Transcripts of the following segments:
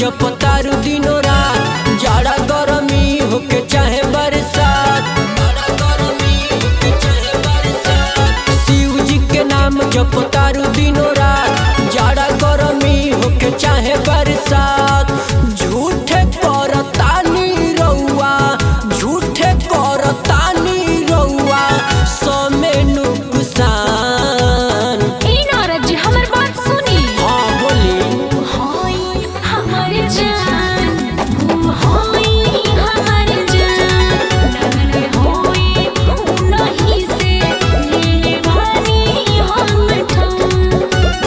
जपतारू दिनो रात जाड़ा गरमी होके चाहे बरसात जाड़ा गरमी होके चाहे बरसात शिव जी के नाम जपतारू दिनो रात जाड़ा गरमी होके चाहे बरसात झूठे करतानी रउआ झूठे करतानी रउआ समे नुकसान ई नारद जी हमर बात सुनी हाँ बोली होई हमर जान ओ होई हमर जान लगले होई नहीं से ले बानी हम ठान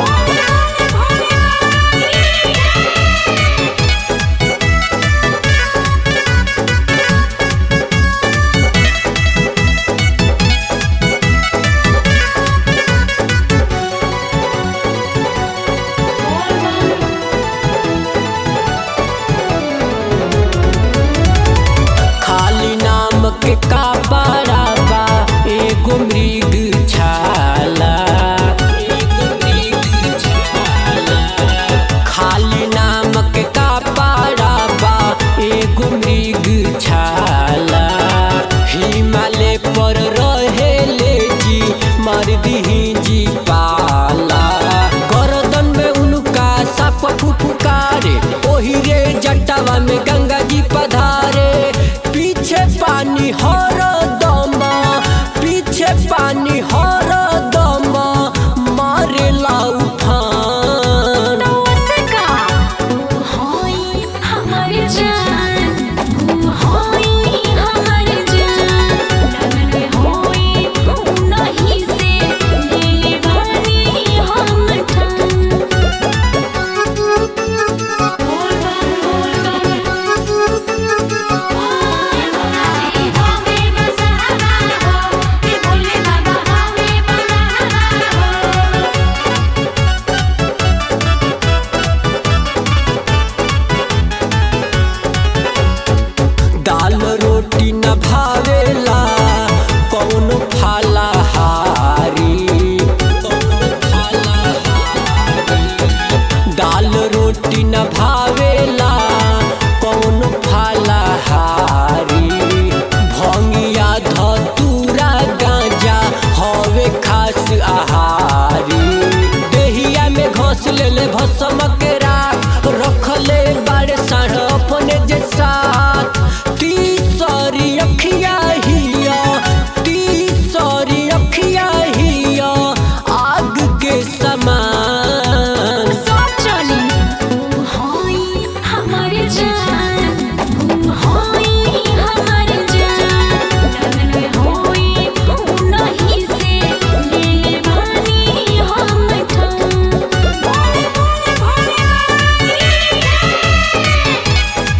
खाली नाम के का बा एगो मृग छाला एगो मृग छाला खाली नाम के का बा एगो मृग छाला हिमालय पर रहेले जी मार दीही जी पाला गर्दन में उनका साप फुफुकारे ओही रे जटावा में गंगा जी पधारे पीछे पानी हर दम पीछे पानी हर दम मारे लाउ फान नमस्का ओ होई हमर जान ओ होई हमर जान लगले होई नहीं से ले बानी हम ठान दाल रोटी न भावेला कौनो फलाहारी कौनो फलाहारी दाल रोटी न भावेला कौनो फलाहारी भंगिया धतूरा गांजा हवे खास आहारी देहिया में घोस लेले भसम के राख रखले बाड़े साढ़ अपने जे साथ तीसरी अखिया हिया तीसरी अखिया हिया आग के समान सोचली ओ होई हमर जान ओ होई हमर जान लगले होई नहीं से ले बानी हम ठान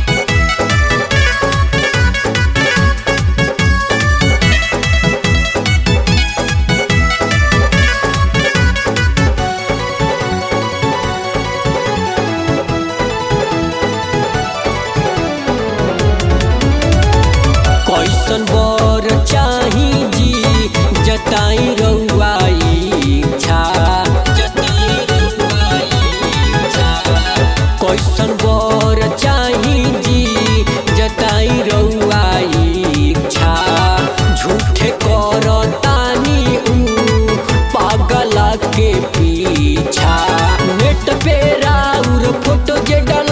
कैसन बर चाही जी जताई रउआ इच्छा जताई रउआ इच्छा कैसन बर चाही जी जताई रउआ इच्छा झूठे करतानी ऊ पागला के पीछा नेट पे राउर फोटो जे डल